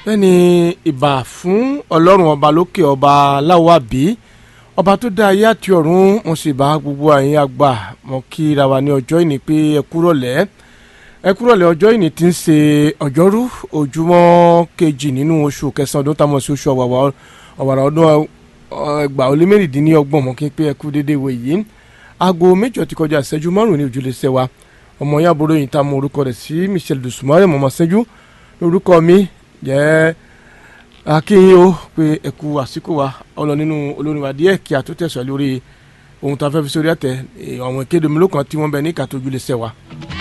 bẹ́ẹ̀ni ìbà fún ọlọ́run ọba lókè ọba láwàbí ọba tó dá ayé àti ọ̀run mo sì bá gbogbo àyín àgbà mo kí ra wa ní ọjọ́ ìní pé ẹ kúrọ̀lẹ́ ẹ kúrọ̀lẹ́ ọjọ́ ìní tí ń ṣe ọjọ́rú ojúmọ́ kejì nínú oṣù kẹsàn-án ọdún táwọn sí oṣù ọ̀wàrà ọdún ẹgbàá ó lé mẹ́rìndínlọ́gbọ̀n mo kí n pé ẹ kú déédéé wò yìí aago méjọ ti kọjá ìṣẹ́jú márùn-ún ní ojúlé ṣẹ́wà ọmọ yàbúrò yìí tá a mọ orúkọ rẹ̀ sí Michelle Dùsùmọ́rẹ́ mọ̀mọ́ ṣẹ́jú lórúkọ mi jẹ́ akínyìn o pé ẹ̀kú àsìkò wa ọlọ nínú olórin wa díẹ̀ kí a tó tẹ̀sán lórí ohun tó a fẹ́ fi sórí àtẹ àwọn ìkéde mi lókàn tí wọ́n bẹ ní ìkàtó ojúlé ṣẹ́wà.